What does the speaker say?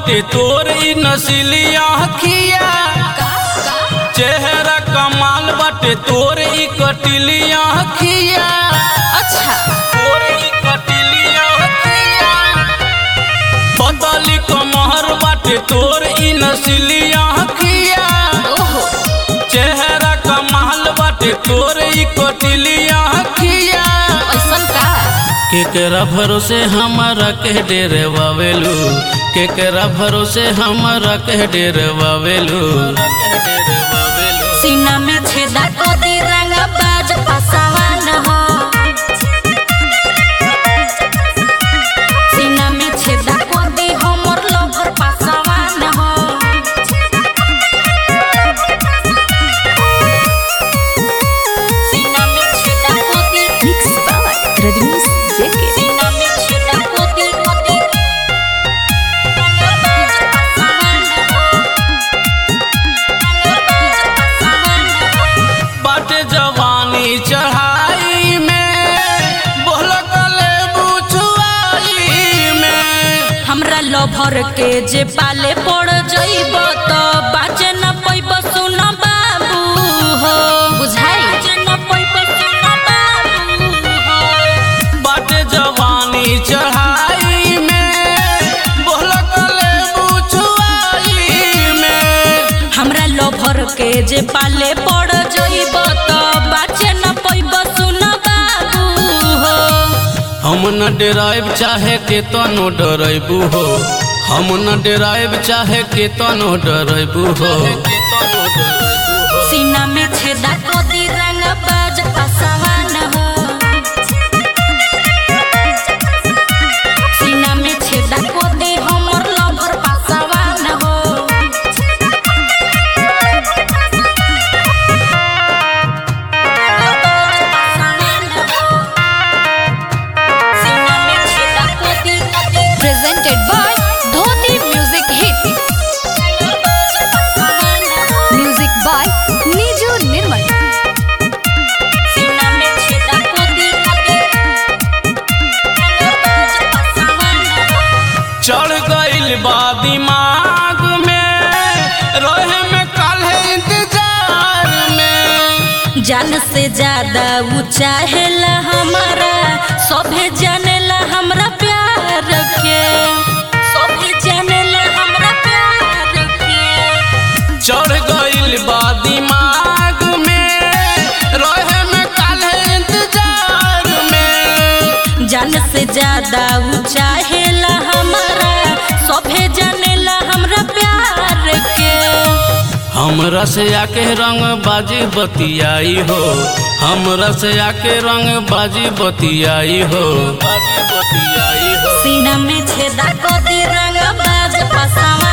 बाटे तोर ई नस्ली आँखिया चेहरा कमाल बाटे तोर ई कटिली आँखिया अच्छा तोर ई कटिली आँखिया बदली कमहर बाटे तोर ई नस्ली आँखिया ओहो चेहरा कमाल बाटे तोर ई कटिली आँखिया ऐसन का केकरा भरोसे हमारा के डेरे वावेलू केकरा भरोसे हमारा के डेरे वावेलू सीना में छेदा को दी रंग बाज पसावन हो सीना में छेदा को दी हमर लोभर पसावन हो सीना में छेदा को दी Mixed by Rajnish JK. सीना में छेदा को दी को दी रंग बाज पसावन हो रंग बाज पसावन हो बाटे जवानी चढ़ाई में बोलकले बुझुआई में हमरा लोभर के जे पाले पड़ जइब तो बाजे न पैब सुन बाबू हो बुझाई बाजे न पैब सुन बाबू हो बाटे जवानी चढ़ाई में बोलकले बुझुआई में हमरा लोभर के जे पाले पड़ जइब तो बाजे न पैब सुन बाबू हो हम न डेराइब चाहे के तनो डराइबू हो हम न डेराइब चाहे के तनो डराइबू हो सीना में छेदा को दी रंग बाज पसावन हो सीना में छेदा को दी हमर लोभर पसावन हो सीना में छेदा को दी Presented by Dhoni Music Hit. Music by Niju Nirmal. सीना में छेदा को दी चढ़ गइल बा दिमाग में रहे में काल्हे इंतजार में जान से ज्यादा ऊ चाहेला हमारा सभे जानेला हमरा प्यार के सभे जानेला हमरा प्यार के चढ़ गइल बा दिमाग में रहे में काल्हे इंतजार में जान से ज्यादा ऊ चाहेला हमारा सभे जानेला हमरा प्यार के हमरा से आके रंग बाजी बतियाई हो हमरा से आके रंग बाजी बतियाई हो बाजी बतियाई हो सीना में छेदा को दी रंग बाज पसावा